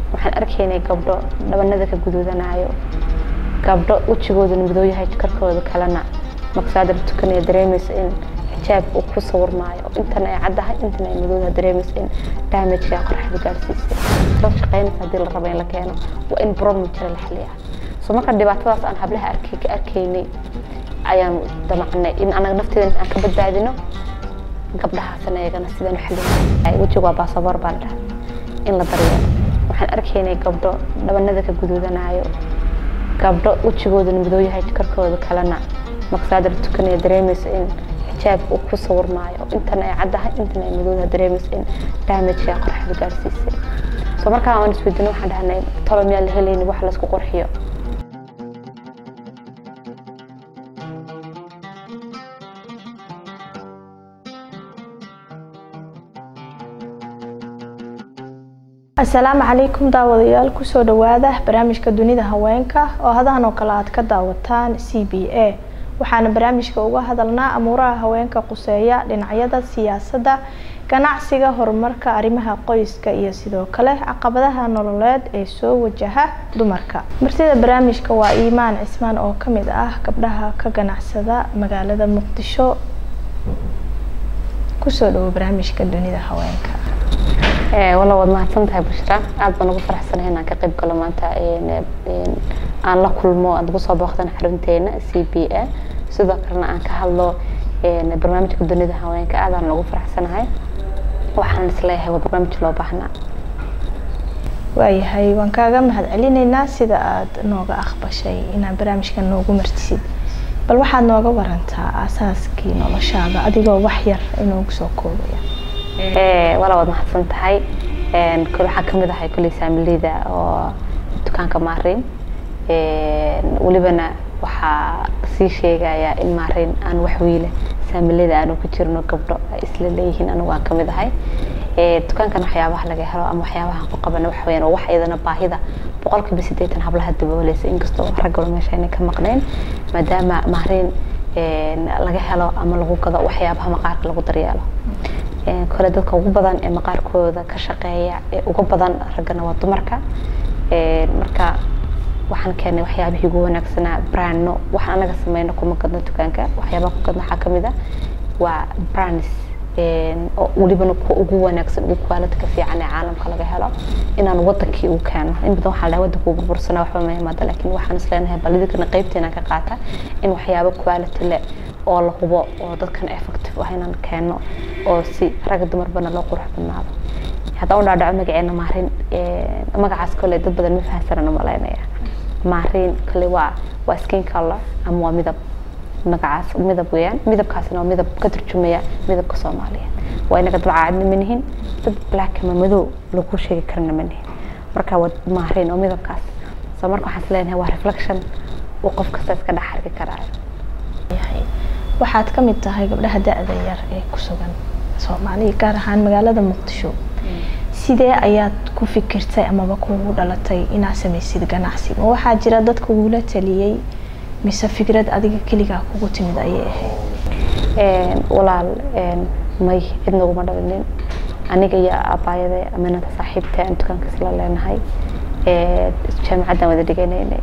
waxaan arkaynay gabdho dhabanada ka guduudanayo gabdho wejigooduna madow yahay karkooda kalena maqsaadar tukanaya dareemaysa in xijaab uu ku sawirmaayo intana ay caddahay intana ay madowdaha dareemaysa in damageka qorraxda gaarsiisay dad shaqaynaysa haddii la rabo in la keeno waa in problem jira la xaliyaa so marka dhibaatadaas aan hablaha arkay ka arkaynay ayaan damacnay in anaga nafteeda aan ka badbaadino gabdhahaasna iyagana sidaan u xalin wejigu waa baasaboor baa la dhahaa in la daryeelo waxaan arkaynay gabdho dhabanada ka guduudanayo gabdho wejigooduna madow yahay karkooda kalena maqsaadar tukanaya dareemaysa in xijaab uu ku sawirmaayo intana ay caddahay intana ay madowdaha dareemaysa in damageka qorraxda gaarsiisay so markaa aan isweydiino waxaan dhahnay tolo miyaa la helayni wax laysku qurxiyo asalaamu calaykum daawadayaal kusoo dhawaada barnaamijka dunida haweenka oo hadahan oo kale aad ka daawataan c b a waxaana barnaamijka uga hadalnaa amuuraha haweenka quseeya dhinacyada siyaasadda ganacsiga horumarka arrimaha qoyska iyo sidoo kale caqabadaha nololeed ee soo wajaha dumarka martida barnaamijka waa iimaan cismaan oo kamid ah gabdhaha ka ganacsada magaalada muqdisho kusoo dhawo barnaamijka dunida haweenka walla waad mahadsan tahay bushra aad baan ugu faraxsanahay inaan ka qayb galo maanta aan la kulmo aad ugu soo booqdan xarunteena c b a sidoo kalena aan ka hadlo barnaamijka dunida haweenka aadaan ugu faraxsanahay waxaan isleeyahay waa barnaamij loo baahnaa waayahay waan kaaga mahad celinaynaa sida aad nooga aqbashay inaad barnaamijkan noogu martisid bal waxaad nooga warantaa asaaskii noloshaada adigoo wax yar inoogu soo koobaya wala waad mahadsan tahay kole waxaa kamid ahay kuley saamileyda oo dukaanka maarin welibana waxaa sii sheegaya in maarin aan wax wiile saamileyda aanu ku jirno gabdho ay isla leeyihiin anigu aan kamid ahay dukaankan waxyaabaha laga helo ama waxyaabaha ku qabana waxa weyaan waa wax iyadana baahida boqolkiiba siddeetan hablaha dabooleysa inkastoo raggalo meesha ayna ka maqnayn maadaama maarin laga helo ama lagu gado waxyaabaha maqaarka lagu daryeelo kole dadka ugu badan ee maqaarkooda ka shaqeeya ee ugu badan raggana waa dumarka marka waxaan keenay waxyaabihii ugu wanaagsanaa brandno waxaan anaga sameyno kuma gadno dukaanka waxyaabaha ku gadno waxaa kamid ah waa brands oo welibana kuwa ugu wanaagsan ugu quality-ka fiican ee caalamka laga helo inaan wadankii ugu keeno in badan waxaa la dhahay wadanka uu burbursana waxba ma imaada laakiin waxaan isleenahay balidikana qaybteena ka qaata in waxyaabo quality leh oo la hubo oo dadkan effective ah inaan keeno oo si ragga dumarbana loo qurux badnaado haddaan u dhaadhaco magaceena maarin magacaas kole dad badan ma fahansanan u malaynaya maarin kole waa waa skin color ama waa midab magacaas midab weeyaan midabkaasina waa midab ka turjumaya midabka soomaaliyeed waa inaga dad caadna ma nihin dad black ama madow lagu sheegi karana ma nihin marka waa maarin oo midabkaas so marka waxaan is leenahay waa reflection uu qof kasta iska dhex arki karaayo waxaad ka mid tahay gabdhaha da-da yar ee ku sugan soomaaliya gaar ahaan magaalada muqdisho sidee ayaad ku fikirtay amaba kugu dhalatay inaad samaysid ganacsi ma waxaa jira dad kugula taliyey mise fikrad adiga keligaa kugu timid ayay ahayd walaal may cid naguma dhalinin aniga iyo abaayade aminata saaxiibta aan dukaanka isla leenahay jaamacaddaan wada dhiganaynay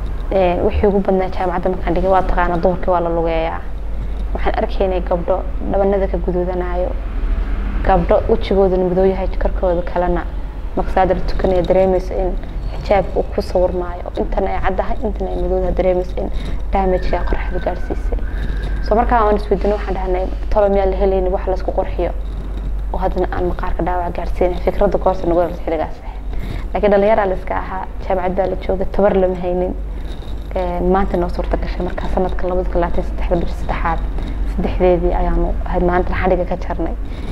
wixii ugu badnaa jaamacadda markaan dhigay waa taqaana duhurkii waa la lugeeyaa waxaan arkaynay gabdho dhabanada ka guduudanayo gabdho wejigooduna madow yahay karkooda kalena maqsaadar tukanaya dareemaysa in xijaab uu ku sawirmaayo intana ay caddahay intana ay madowdaha dareemaysa in damageka qorraxda gaarsiisay so markaa aan isweydiino waxaan dhahnay tolo miyaa la helayni wax laysku qurxiyo oo haddana aan maqaarka dhaawac gaarsiinay fikradda goorta nagu dhalta xilligaas ahayd laakiin dhalinyaraa la iska ahaa jaamacad baa la joogay tabar lama haynin maanta noo suurta gashay markaa sanadka labada kun labaatan saddexda bish saddexaad saddexdeedii ayaanu ahayd maalintan xadhiga ka jarnay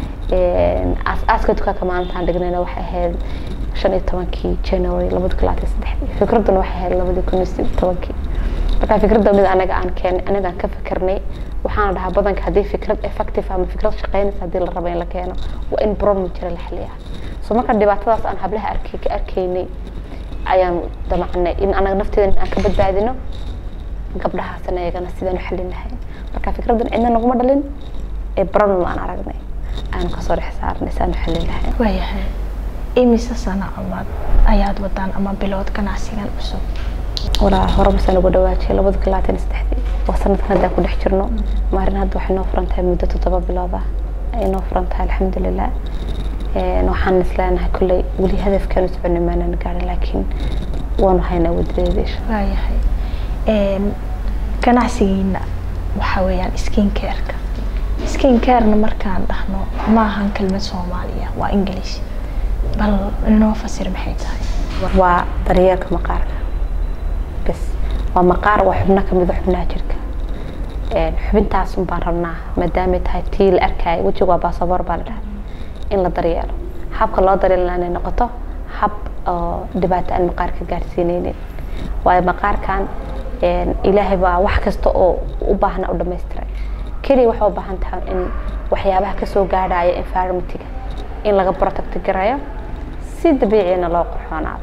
aas-aaska dukaanka maalintaan dhignayna waxay ahayd shan iyo tobankii january labada kun labaatan saddexdii fikradduna waxay ahayd labadii kun iyo tobankii marka fikradda mid anaga aan keenay anaga aan ka fikirnay waxaana dhahaa badanka haddii fikrad effective ama fikrad shaqeynaysa haddii la rabo in la keeno waa in problem jira la xaliyaa so marka dhibaatadaas aan hablaha arkay ka arkaynay ayaan damacnay in anaga nafteeda aan ka badbaadino gabdhahaasna iyagana sidaan u xalin lahayn marka fikraddan cidna naguma dhalin ee problem aan aragnay aanu kasoo dhex saarnay saan u xalin lahayn waayahay imise sano amaad ayaad wadaan ama bilood ganacsigan cusub walaa hore masaan ugu dhawaajiyay labada kun labaatan iyo saddexdii waa sanadkan haddaan ku dhex jirno maarin hadda waxay noo furan tahay muddo toddoba bilood ah ay noo furan tahay alxamdulilah waxaan isleenahay kolley weli hadafkaan u soconay maanaan gaarin laakiin waanu haynaa wadadeeda insha waayahay ganacsigiina waxaa weeyaan skin careka skin carena markaan dhahno ma ahan kelmad soomaaliya waa english bal inoo fasir maxay tahay waa daryeelka maqaarka bas waa maqaar waa xubno kamid a xubnaha jirka xubintaas un baan rabnaa maadaamay tahay tii la arkaayo wejiga waa baasaboor baa la dhahay in la daryeelo habka loo daryeelna inay noqoto hab oo dhibaato aan maqaarka gaarsiineynin waayo maqaarkan ilaahay baa wax kasta oo u baahna u dhamaystiray keliya waxay u baahan tahay in waxyaabaha kasoo gaadhaya environmentiga in laga protect garayo si dabiicina loo qurxoonaado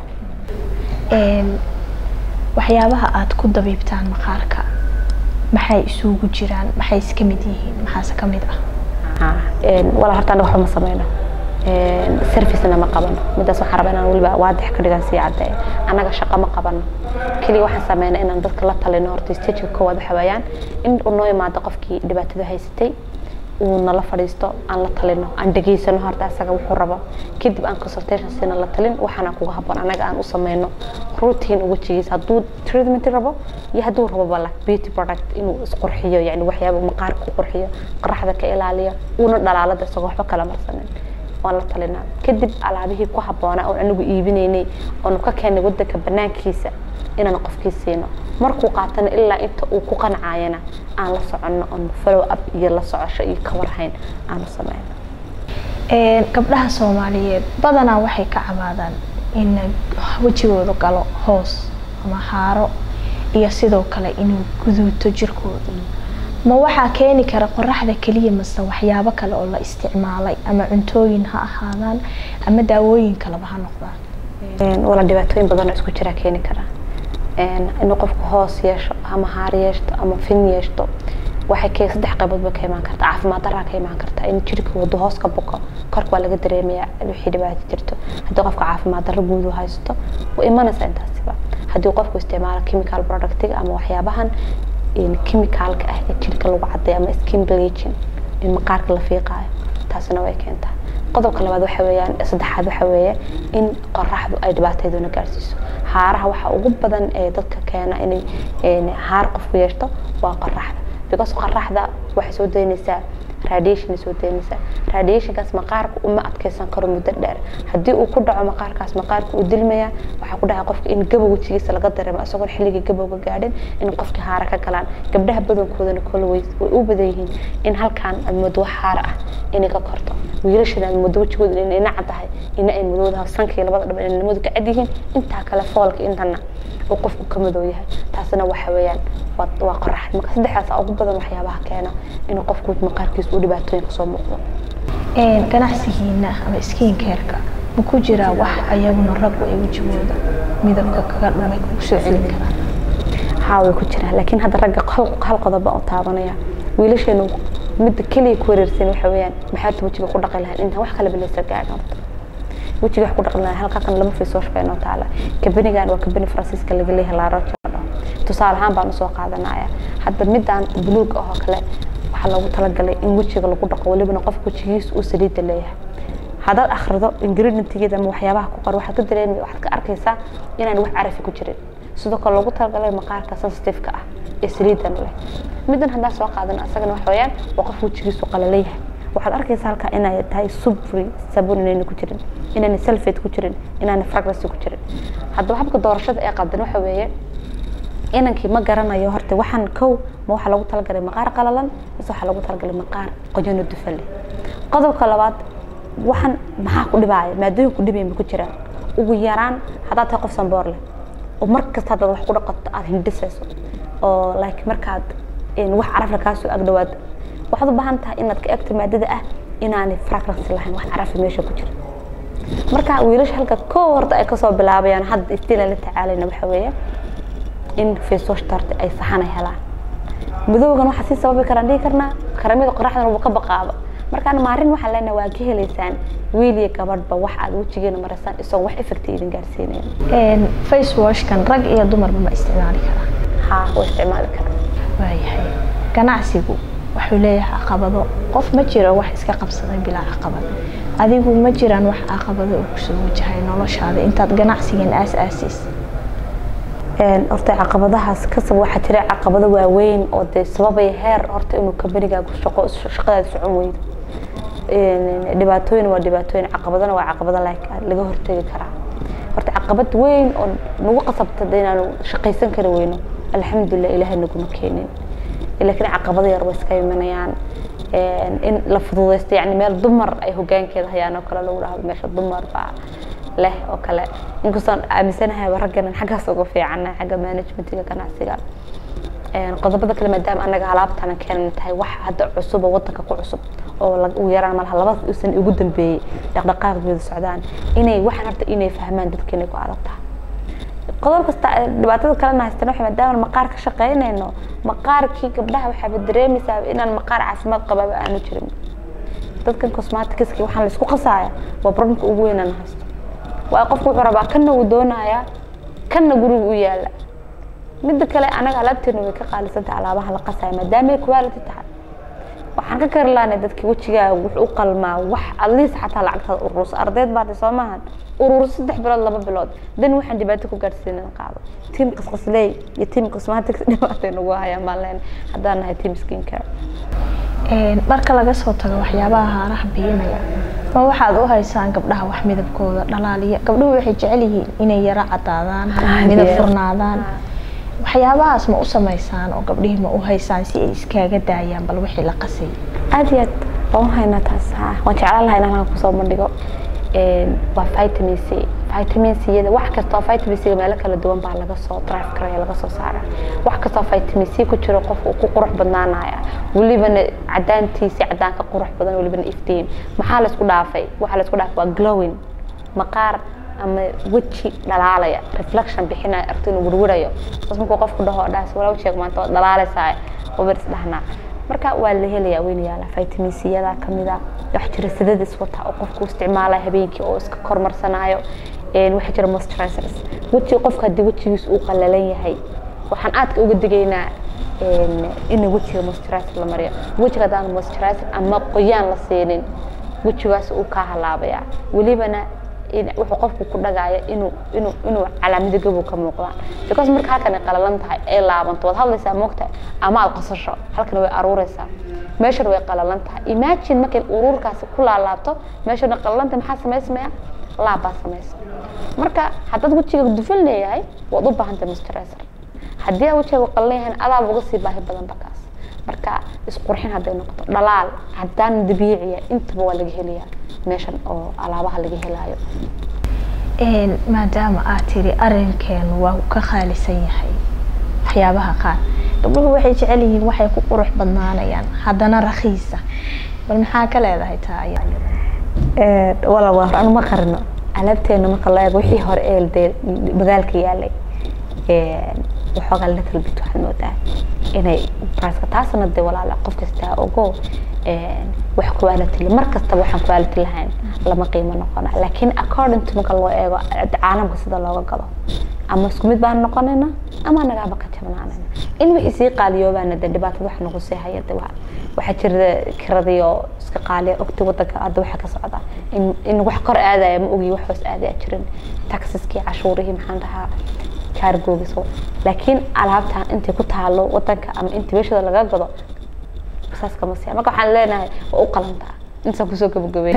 waxyaabaha aada ku dabiibtaan maqaarka maxay isugu jiraan maxay iska mid yihiin maxaase ka mid ah walaa horta anaga waxba ma sameyno servicena ma qabano midaas waxaan rabaa inaan weliba waadix ka dhigan sii cadde annaga shaqo ma qabano keliya waxaan sameynaa inaan dadka la talino horta stageka koowaad waxa weeyaan in uu noo imaado qofkii dhibaatada haysatay uu nala fadhiisto aan la talino aan dhegeysano horta asaga wuxuu rabo kadib aan consultation siina la talin waxaana kuga haboon anaga aan u sameyno routine wejigiisa hadduu treatment rabo iyo hadduu rabo bala beauty product inuu isqurxiyo yani waxyaaba maqaarka ku qurxiyo qoraxda ka ilaaliyo uuna dhalaalada isagoo waxba kala marsanin waan la talinaa kadib alaabihii ku habboonaa oon anigu iibinaynay oonu ka keenay wadanka banaankiisa inaan qofkii siino markuu qaatana ilaa inta uu ku qancayana aan la soconno oon follow up iyo la socosho iyo kawarhayn aanu sameyno gabdhaha soomaaliyeed badanaa waxay ka cabaadaan in wejigooda galo hoos ama haaro iyo sidoo kale inuu guduuto jirkooda ma waxaa keeni kara qoraxda keliya mase waxyaabo kale oo la isticmaalay ama cuntooyin ha ahaadaan ama daawooyin kaleba ha noqdaan wala dhibaatooyin badan oo isku jiraa keeni kara inuu qofku hoos yeesho ama haar yeeshto ama fin yeeshto waxay ke saddex qayboodba ka imaan karta caafimaad daraa ka imaan karta in jirka wadu hoos ka buko korka waa laga dareemayaa wixii dhibaato jirto haddii qofka caafimaad darro guud u haysto way imanaysaa intaasiba haddii qofku isticmaalo chemical productiga ama waxyaabahan chemicalka ah ee jirka lagu cadeeyo ama skin bleaching in maqaarka la fiiqaayo taasina way keentaa qodobka labaad waxa weeyaan saddexaad waxa weeye in qoraxdu ay dhibaatayduna gaarsiiso haaraha waxa ugu badan ee dadka keena inay haar qofku yeeshto waa qoraxda because qoraxda waxay soo daynaysaa radiation soo daynaysaa radiationkaas maqaarka uma adkeysan karo muddo dheer haddii uu ku dhaco maqaarkaas maqaarka uu dilmaya waxaa ku dhacay qofka in gabow wejigiisa laga dareemo isagoon xilligii gabowga gaadhin in qofka haara ka galaan gabdhaha badankoodana kole way u badan yihiin in halkaan aad moodo wax haara ah inay ka korto wiilashana aad moodo wejigooda inay naca tahay ina ay madowdaha sankii labada dhab inay nimadu ka cad yihiin intaa kale foolka intana uu qofku ka madow yahay taasina waxa weeyaan waa qorax marka saddexdaas ugu badan waxyaabaha keena inuu qofku maqaarkiisa uu dhibaatooyin kasoo muuqdo ganacsigiina ama skin careka ma ku jiraa wax ayaguna raggu ay wejigooda midabka kaga dhumay kugu soo celin karaan haa way ku jiraan laakiin hadda ragga hal qodob baan u taabanaya wiilasheenu midda keliya ku wareersan waxa weeyaan maxaad wejiga ku dhaqi lahayd intaan wax kaleba laysa gaadhin horta wejiga wax ku dhaqi lahayd halkaa kan lama fiisoosh bay noo taala kabanigan waa kabani faransiiska laga leeyahay laarojo tusaale ahaan baan usoo qaadanaya hadda midaan buluug ah oo kale waxaa loogu talagalay in wejiga lagu dhaqo welibana qofka wejigiisa uu saliidda leeyahay haddaad akhrido ingredientgeeda ama waxyaabaha ku qor waxaad ka dareemi waxaad ka arkaysaa inaan wax carafi ku jirin sidoo kale loogu talagalay maqaarka sensitive-ka ah ee saliidan leh middan haddaan soo qaadan asagana waxa weeyaan waa qof wejigiisu qalaleeyahay waxaad arkaysaa halkaa inay tahay subfree sabuun inayna ku jirin inayna sulfate ku jirin inayna fragrance ku jirin haddaba habka doorashada ee qaldan waxa weeye inankii ma garanayo horta waxaan kow ma waxaa lagu talagalay maqaar qalalan mise waxaa lagu talagalay maqaar qoyano dufan leh qodobka labaad waxaan maxaa ku dhibaaya maadooyin ku dhibayn ma ku jiraan ugu yaraan haddaad tahay qof sanboor leh oo mar kasta haddaad wax ku dhaqato aada hindhisayso oo like markaad wax carafla kaasoo agdhawaad waxaad u baahan tahay inaad ka egto maadada ah inaanay fragrance lahayn wax carafi meesha ku jira marka wiilasha halka koo horta ay kasoo bilaabayaan hadda istiila la tacaalayna waxa weeye in facewash tarta ay saxana helaan madowgan waxaa sii sababi karaan dhihi karnaa karamida qoraxdan uu ka baqaaba markaan maarin waxaan leenahay waa ka helaysaan wiil iyo gabadhba wax aad wejigeena maraysaan isagoo wax effect idin gaarsiinayn face washkan rag iyo dumarba ma isticmaali karaan haa waa isticmaali karaa waayahay ganacsigu wuxuu leeyahay caqabado qof ma jiro wax iska qabsaday bilaa caqabad adigu ma jiraan wax caqabado oo kusoo wajahay noloshaada intaad ganacsigan aas-aasiis horta caqabadahaas kasab waxaa jira caqabado waaweyn oo dee sababaya heer horta inuu kambanigaagu shaqo shaqadaada socon weydo dhibaatooyin waa dhibaatooyin caqabadana waa caqabado laga hortegi karaa horta caqabad weyn oo nagu qasabta inaanu shaqaysan kari weyno alxamdulilah ilaahay naguma keenin laakiin caqabado yar way iska imanayaan in la fududeysto yani meel dumar ay hogaankeeda hayaan oo kale lagu dhahdo meesha dumar baa leh oo kale inkastoo aaminsanahay ragganan xaggaas uga fiicana xagga managementiga ganacsiga qodobada kale maadaama anaga alaabtana keenan tahay wax hadda cusub oo wadanka ku cusub oo ugu yaraan malaha laba san ugu dambeeyey dhaqdhaqaaqgeeda socdaan inay waxaan horta inay fahmaan dadka inay ku adag tahay qodob kasta dhibaatada kalena haystana waxa maadaama maqaar ka shaqaynayno maqaarkii gabdhaha waxaaba dareemaysaa inaan maqaar caafimaad qabaaba aanu jirin dadkan cosmeticski waxaan laisku qasaaya waa problemka ugu weyn aan haysto waa qofku wuxuu rabaa kanna uu doonayaa kanna guriga u yaala midda kale anaga alaabteena way ka qaalisantahay alaabaha la qasaya maadaama ay quality tahay waxaan ka kari lahanay dadki wejigaaga wuxuu u qalmaa wax atleast xataa lacagtaada urursa ardeyd baatay soo maahan urur saddex bilood laba bilood dan waxaan dhibaato ku gaadhsiinan qaado tiam qasqasley iyo tiam cosmetics dhibaatay nagu hayaan baan leenay haddaan nahay tiam skin care marka laga soo tago waxyaabaha haaraha biyinaya ma waxaad u haysaan gabdhaha wax midabkooda dhalaaliya gabdhuhu waxay jecel yihiin inay yaro cadaadaan midab furnaadaan waxyaabahaas ma u samaysaan oo gabdhihii ma u haysaan si ay iskaaga daayaan bal wixii la qasay aad iyo aad waan haynaa taas waan jeclaan lahaa inaan kusoo bandhigo waa vitamin c vitamin c-yada wax kastoo vitamin c meelo kala duwan baa laga soo drive karaya laga soo saara wax kastoo vitamin c ku jiro qofka uu ku qurux badnaanaya welibana cadaantiisi cadaan ka qurux badan welibana iftiin maxaa laisku dhaafay waxaa laisku dhaafay waa glowing maqaar ama weji dhalaalaya reflection bixinaya aragto inuu werwerayo saas markuu qofku dhaho dhaas walaa sheeg maanta waad dhalaalaysaa wabar isdhahnaa marka waa la helayaa weyna yaala vitamin c yada kamid a wax jira sidadis wata oo qofku isticmaalaya habeenkii oo iska kormarsanaayo waxaa jira moisturizers wejiga qofka haddii wejigiis uu qalalan yahay waxaan aadka uga digaynaa in wejiga moisturizer la mariyo wejiga haddaan moisturizer ama qoyaan la siinin wejigaas uu kaa halaabaya welibana wuxuu qofku ku dhagaayo inuu inuu inuu calaamada gabow ka muuqdaan because marka halkan ay qalalan tahay ay laabanto waad hadlaysaa moogtahay ama aad qasasho halkan way aruureysaa meeshan way qalalan tahay imagine markay uruurkaasi ku laalaabto meeshana qalalan tahay maxaa samaysmaya laabbaa samaysa marka haddaad wejiga dufan leeyahay waad u baahan tahay moisturizer haddii aad wejiga qalalan yahay adaaba uga sii baahi badan bakaas marka isqurxin hadday noqoto dhalaal cadaan dabiiciya intaba waa laga helayaa meeshan oo alaabaha laga helaayo maadaama aad tiri arinkeenu waa ka qaalisan yahay waxyaabaha qaar gabdhuhu waxay jecel yihiin waxay ku qurux badnaanayaan haddana rakiisa bal maxaa ka leedahay taa wala waa anu ma qarino alaabteena marka la eego wixii hore ee dee magaalka yaalay waxoogaa little bit waxaad moodaa inay priceka taasna dee walaala qof kastaa ogo wax quality mar kastaba waxaan quality lahayn lama qiimo noqona laakiin according to marka loo eego caalamka sida looga gado ama isku mid baan noqonayna ama nagaaba ka jabnaanayna in wixii sii qaaliyoobaana dee dhibaatada wax nagu sii haya de waxaa jirta kiradii oo iska qaaliya ogti wadanka hadda waxa ka socda in in wax kor aadaya ma ogi wax hoos aadaya jirin taxiskii cashuurihii maxaan dhahaa kaargoogiso laakiin alaabtan intay ku taalo wadanka ama inta meeshooda laga gado saas kama siya marka waxaan leenahay waa u qalantaa intaan kusoo gabagabeyn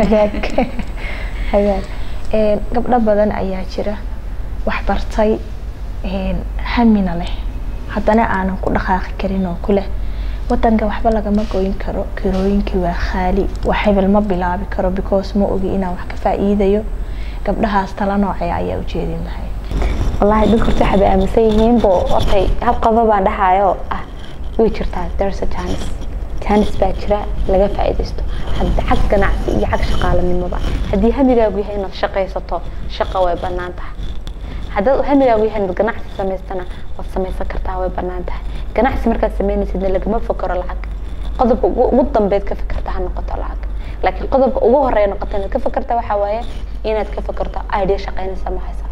hagaag gabdho badan ayaa jira wax bartay hamina leh haddana aanan ku dhaqaaqi karin oo kuleh wadanka waxba lagama goyn karo kirooyinkii waa khaali wax hebel ma bilaabi karo because ma ogi inaan wax ka faa'iidayo gabdhahaas tala noocee ayaa ujeedin lahay wallaahi dadka horta waxay aaminsan yihiin bo hortay hal qodob baan dhahayo ah way jirtaa there's a chance chance baa jira laga faa'iidaysto hadda xag ganacsi iyo xag shaqaalanimoba haddii hamigaagu yahay inaad shaqaysato shaqa way bannaan tahay haddaad hamigaagu yahay inaad ganacsi samaystana waad samaysan kartaa way bannaan tahay ganacsi markaad samaynaysidna lagama fokaro lacag qodobka ugu dambeed ka fikirta ha noqoto lacag laakiin qodobka ugu horeeya noqota inaad ka fakerta waxaa waaye inaad ka fakerto idea shaqaynaysa ma haysa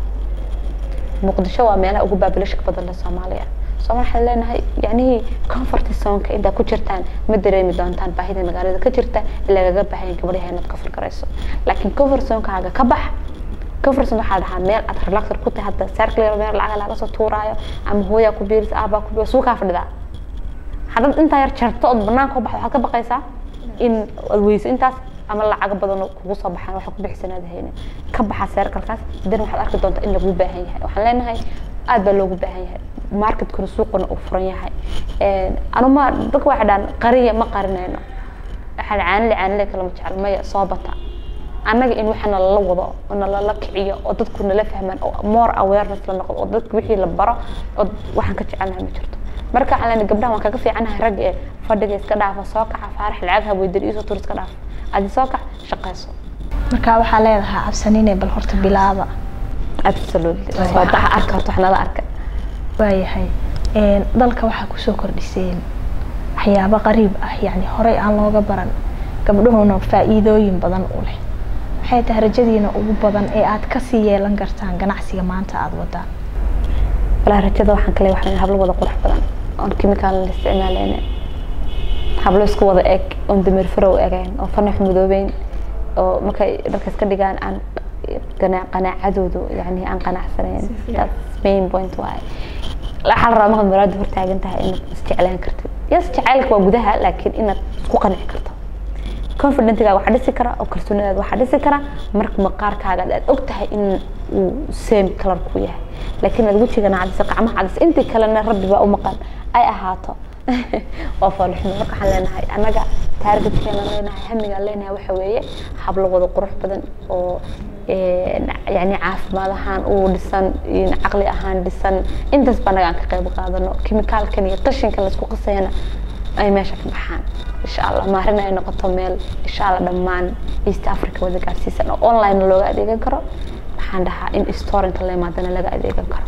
muqdisho waa meelaha ugu baabilashka badan leh soomaaliya soomaali waxaan leenahay yacnihii comfort zonka intaa ku jirtaan ma dareemi doontaan baahida magaalada ka jirta lagaga baahan gabadhaha inaad ka fikirayso laakiin comfort zonkaaga ka bax comfort zone waxaa dhahaa meel aad relaxer ku tahay hadda circle meel lacag laga soo tuuraayo ama hooyaa ku biirisa aabaa ku biirisa suukaa fadhidaa haddaad intaa yar jarto ood banaanka u baxdo waxaad ka baqaysaa in aad weyso intaas ama lacago badan oo kugu soo baxaan waxa ku bixisanaad hayne ka baxa seerkalkaas dan waxaad arki doontaa in lagu baahan yahay waxaan leenahay aad baa loogu baahan yahay marketkuna suuquna uu furan yahay anuma dadka waxay dhahan qariya ma qarinayno waxaa caanile caanile kalama jecel maya soo bata annaga in waxa nalala wado oo nalala kiciyo oo dadku nala fahmaan oo more awareness la noqdo oo dadka wixii la baro oo waxaan ka jecelnahay ma jirto marka waxaan leenahay gabdhaha waan kaga fiicanahay rag ee fadhiga iska dhaafa soo kaca faarax lacag haweydar iisoo tur iska dhaafa adi soo kac shaqayso marka waxaa leedahay cabsanine bal horta bilaaba absolutely soo baxa arka horta wax nala arka waayahay dalka waxaa kusoo kordhiseen waxyaabo qariib ah yacni horey aan looga baran gabdhuhuna faa'iidooyin badan u leh maxay tahay rajadiina ugu badan ee aad kasii yeelan kartaan ganacsiga maanta aada wadaan walaa rajada waxaan kale waxaan hablo wada qurux badan oon chemical la isticmaaleyne hablo isku wada eg oon dameer farow egayn oo fanax madoobeyn oo markay dharka iska dhigaan aan qanaacadoodu yani aan qanacsanayn that's main point waaye waxaa la rabaa markaad maraada hortaagan tahay inaad isjeclaan kartid yes jacaylka waa gudaha laakiin inaad isku qanci karto confidentiga waxaa dhisi kara oo kalsoonidaada waxaa dhisi kara marka maqaarkaaga aad og tahay in uu same color ku yahay laakiin aad wejigana cadisa qacmaha cadisa intii kalena rabbi baa u maqan ay ahaato waa foolxumo marka waxaan leenahay annaga taargetkeena leenahay hamigaan leenahay waxa weeye hablo wada qurux badan oo yani caafimaad ahaan uu dhisan caqli ahaan dhisan intaas ba annaga aan ka qayb qaadano kimikaalkan iyo qashinkan laisku qasayana ay meesha ka baxaan insha allah maarin ay noqoto meel insha allah dhammaan east africa wada gaarsiisan oo online looga adeegan karo waxaan dhahaa in storinka la imaadana laga adeegan karo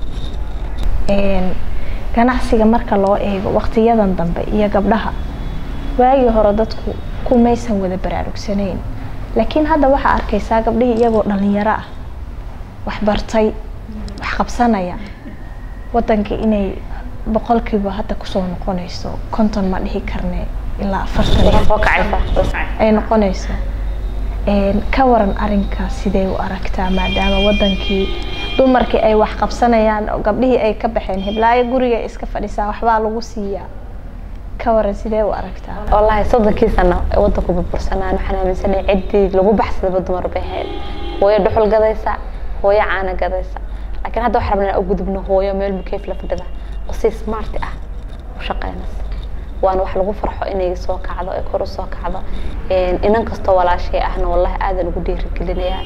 ganacsiga marka loo eego waqtiyadan dambe iyo gabdhaha waagii hore dadku kumaysan wada baraarugsanayn laakiin hadda waxaa arkaysaa gabdhihii iyagoo dhalinyaro ah wax bartay wax qabsanaya wadanka inay boqolkiiba hadda kusoo noqonayso konton ma dhihi karne ilaa afartan ay noqonayso ka waran arinkaas sidee u aragtaa maadaama wadankii dumarkii ay wax qabsanayaan oo gabdhihii ay ka baxeen hiblaayo guriga iska fadhisaa waxbaa lagu siiyaa ka waran sidee u aragtaa wallaahi soddonkii sano ee wadanku burbursanaan waxaan aaminsanay ciddii lagu baxsadaba dumar bay ahayd hooyo dhuxul gadaysa hooyo caana gadaysa laakiin hadda waxaan rabnaa u gudubno hooyo meel mukeef la fadhida oo si smart ah u shaqeynaysa waana wax lagu farxo inay soo kacdo ay kor u soo kacdo inan kastoo walaashay ahna wallahi aadan ugu dhiirigelinayaa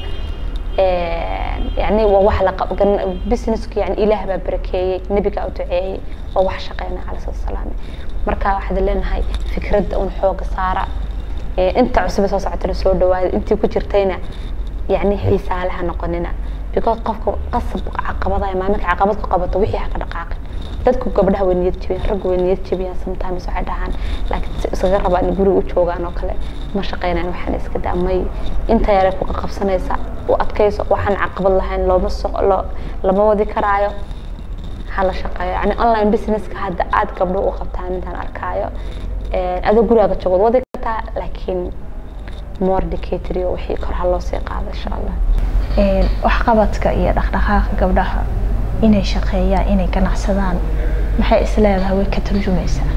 يعني وواح لق بزنسك يعني إله ببركي نبيك أو تعي وواح شقينا على صلى السلام مركا واحد لنا هاي فكرة أون حوق صارة إيه أنت عصبة صوص عتر سود دواد أنت كجرتينا يعني هي سالها نقننا بيقول قفك قصب عقبضة أمامك عقبض قبضة وحي حق دقائق dadku gabdhaha way niyad jabiyaan raggu way niyad jabiyaan sometimes waxay dhahaan laakiin isaga rabaa in guriga u joogaan oo kale ma shaqeynaan waxaan iska daamay inta yare ku qabsanaysa u adkayso waxaan caqabad lahayn looma loo lama wadi karaayo hala shaqeeyo yani online businesska hadda aad gabdho u qabtaan intaan arkaayo adoo gurigaaga joogood wadi kartaa laakiin more decatory wixii kor ha loo sii qaado insha allah waxqabadka iyo dhaqdhaqaaqa gabdhaha inay shaqeeyaan inay ganacsadaan maxay isleedahay way ka turjumaysaa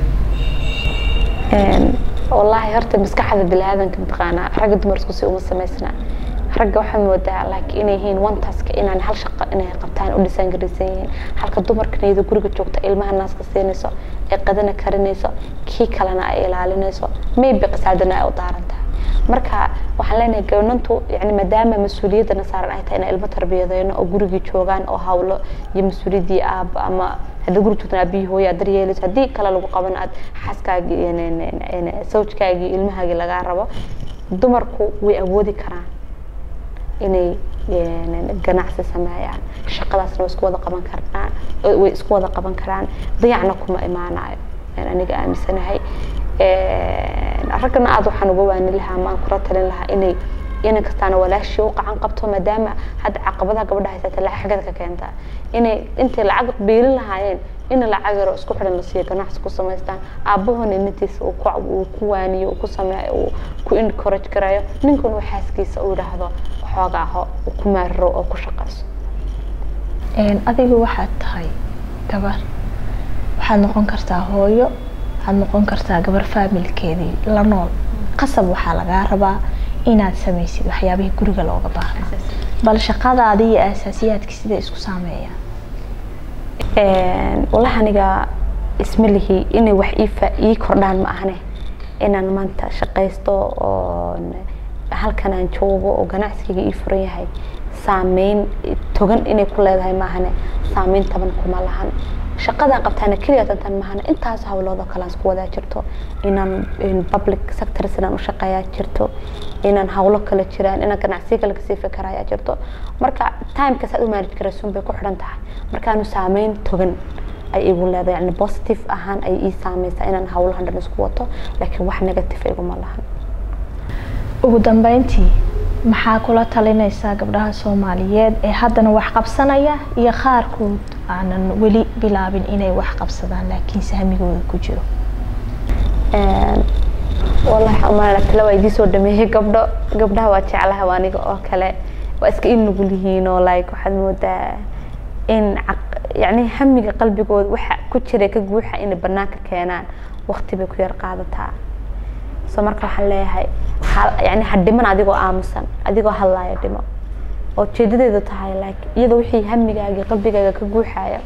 wallaahi horta maskaxda biniaadanka mataqaanaa ragga dumar isku si uma samaysna ragga waxaa moodaa like inay yihiin one task inaan hal shaqo inay qabtaan u dhisaan garaysan yihiin halka dumarka niyada guriga joogta ilmaha naaska siinayso ay qadana karinayso kii kalena ay ilaalinayso maybe qisaadana ay u daaran tahay marka waxaan leenahay gabanantu yani maadaama mas-uuliyadana saaran ay tahay inay ilmo tarbiyadeyno oo gurigii joogaan oo hawlo iyo mas-uuliyaddii aaba ama haddii guri joogtan aabihii hooya aad daryeelayso haddii kale lagu qaban aad xaaskaagii sawjkaagii ilmahaagii lagaa rabo dumarku way awoodi karaan inay ganacsi sameeyaan shaqadaasna way isku wada qaban karaan way isku wada qaban karaan dayacna kuma imaanayo aniga aaminsanahay raggana aada waxaan uga waani lahaa maan kula talin lahaa inay inan kastaana walaashii u qacan qabto maadaama hadda caqabadaha gabadha haysata lacag xagada ka keentaa inay intay lacag biilin lahaayeen in lacag yaro isku xidhan la siiyo ganacsi ku samaystaan aabahona inantiisa uu ku uu ku waaniyo uu ku sameeyo uu ku encourage garayo ninkuna uu xaaskiisa uu yidhaahdo waxoogaa ho uu ku maariro oo ku shaqayso adigu waxaad tahay gabar waxaad noqon kartaa hooyo waxaad noqon kartaa gabar faamilkeedii la nool qasab waxaa lagaa rabaa inaad samaysid waxyaabihii guriga looga baahna bal shaqadaada iyo aasaasiyaadka siday isku saameeyaan wallahi aniga isma lihi inay wax ii kordhaan ma ahne inaan maanta shaqaysto oo halkan aan joogo oo ganacsigayga ii furan yahay saameyn togan inay ku leedahay maahane saameyn taban kuma lahan shaqadaan qabtaana keliya tantan mahana intaas hawloodoo kale aan isku wadaa jirto inaan public sector sidaan u shaqeeyaa jirto inaan hawlo kale jiraan inaan ganacsiyo kale kasii fikerayaa jirto marka timekaas aad u manage garaysuun bay ku xidhan tahay markaanu saameyn togan ay igu leedahay yani positive ahaan ay ii saameysaa inaan hawlahan dhan isku wato laakiin wax negative iguma lahan ugu dambeyntii maxaa kula talinaysaa gabdhaha soomaaliyeed ee haddana wax qabsanaya iyo qaarkood aanan weli bilaabin inay wax qabsadaan laakiin sahmigooda ku jiro wallahi umalana tale waa idii soo dhameeyey gabdho gabdhaha waa jeclaha waa aniga oo kale waa iska in nugul yihiin oo like waxaad moodaa in yani hamiga qalbigooda waxa ku jira ka guuxa inay banaanka keenaan waqti bay ku yar qaadataa so marka waxaan leeyahay yani ha dhiman adigoo aamusan adigoo hadlaaya dhimo oo jeedadeedu tahay like iyadoo wixii hamigaaga qalbigaaga ka guuxaya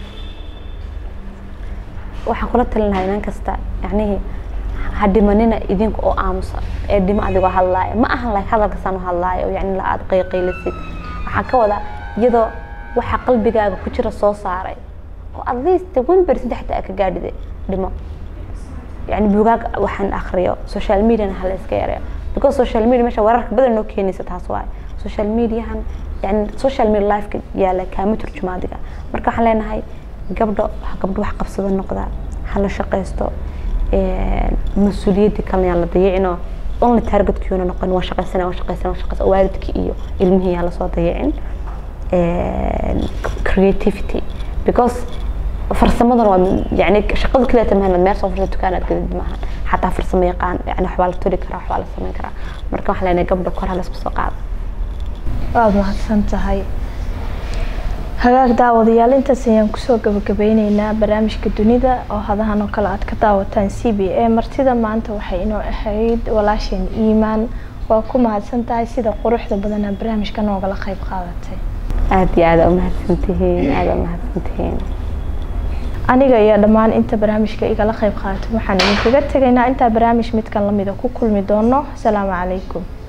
waxaan kula talinahay inan kasta yacnihii ha dhimanina idinka oo aamusa ee dhimo adigoo hadlaaya ma ahan like hadalkasaan u hadlaaya oo yani la aada qayqaylisid waxaan ka wadaa iyadoo waxa qalbigaaga ku jira soo saaray oo at least one percent xataa aa ka gaadhide dhimo yani bugaag waxaan akriyo social mediana hala iska yareeyo because social media meesha wararka badan noo keenaysa taas waaye social mediahan yani social media lifeka yaala kaama turjuma adiga marka waxaan leenahay gabdho gabdho wax qabsado noqda hala shaqaysto mas-uuliyadii kalena yaan la dayicino only targetkiuna noqon waa shaqaysana waa shaqaysana waa shaqaysana waalidkii iyo ilmihii yaan lasoo dayicin creativity because farsamadan waa yani shaqada kaliya tamahan meel soo fursa dukaanaad gadid maahan xataa farsamo yaqaan yani waxbaa la toli karaa waxbaa la samayn karaa marka waxaan leenahay gabdha kor hala isku soo qaada waad mahadsan tahay hagaag daawadayaal intaas ayaan kusoo gabagabeyneynaa barnaamijka dunida oo hadahan oo kale aad ka daawataan c b a martida maanta waxay inoo ahayd walaasheen iimaan waa ku mahadsan tahay sida quruxda badanaa barnaamijka noogala qayb qaadatay aada iyo aada umahadsantihiin aada umahadsantihiin aniga iyo dhammaan inta barnaamijka igala qayb qaatay waxaan idinkaga tegaynaa intaa barnaamij midkan lamida ku kulmi doono asalaamu calaykum